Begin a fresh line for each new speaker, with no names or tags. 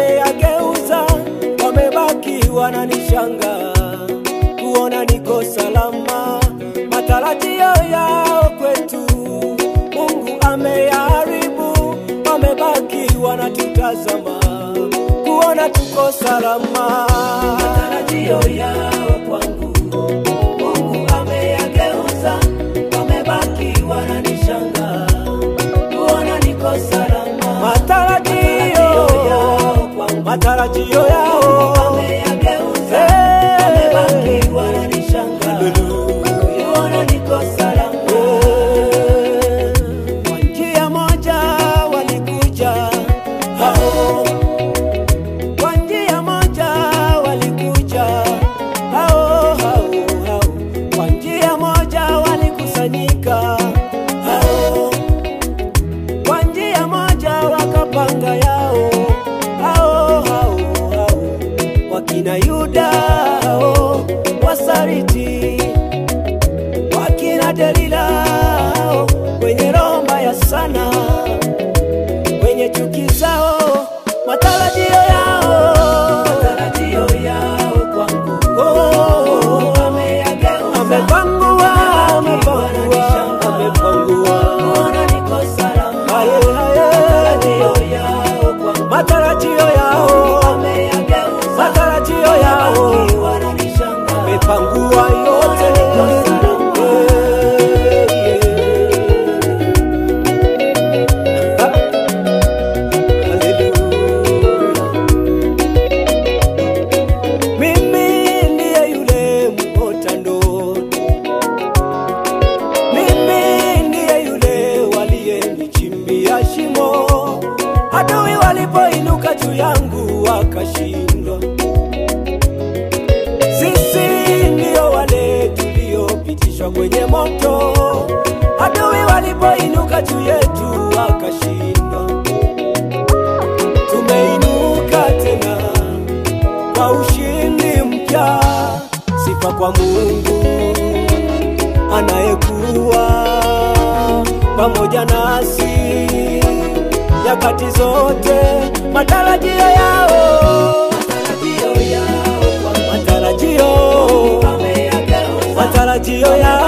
ameyageuza, wamebaki wananishanga kuona niko salama. Matarajio yao kwetu Mungu ameyaharibu, wamebaki wanatutazama kuona tuko salama. Matarajio yao kwangu Mungu ameyageuza, wamebaki wananishanga kuona niko salama. Matarajio yao kwangu, matarajio yao wameyageuza, wamebaki wananishanga kuona niko salama. Kwa njia moja walikuja hao kwa njia moja walikuja hao hao hao, kwa njia moja walikusanyika hao, kwa njia moja wakapanga yao hao hao hao, wakina Yuda hao wasariti, wakina Delila hao wenye roho mbaya sana wenye chuki zao, matarajio yao, matarajio yao kwangu oh, ameyageuza, amepangua, amepangua, amepangua, kuona niko salama, haye haye, matarajio yao kwangu, matarajio yao, ameyageuza, matarajio yao, wananishanga, amepangua yote, niko salama. Yeah, yeah. Ah. Haleluya. Mimi ndiye yule mwota ndoto, mimi ndiye yule waliyenichimbia shimo, adui walipoinuka juu yangu wakashindwa. Sisi ndio wale tuliopitishwa kwenye moto, adui walipoinuka juu yetu wakashindwa tumeinuka tena kwa ushindi mpya. Sifa kwa Mungu anayekuwa pamoja nasi nyakati zote. Matarajio yao, matarajio yao, matarajio, matarajio yao